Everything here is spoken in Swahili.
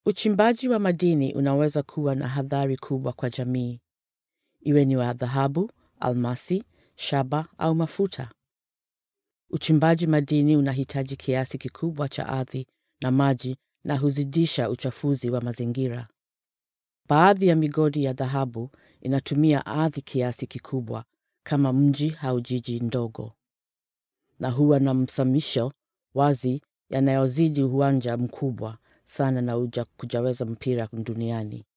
Uchimbaji wa madini unaweza kuwa na hadhari kubwa kwa jamii, iwe ni wa dhahabu, almasi, shaba au mafuta. Uchimbaji madini unahitaji kiasi kikubwa cha ardhi na maji na huzidisha uchafuzi wa mazingira. Baadhi ya migodi ya dhahabu inatumia ardhi kiasi kikubwa kama mji au jiji ndogo, na huwa na msamisho wazi yanayozidi uwanja mkubwa sana na uja kujaweza mpira duniani.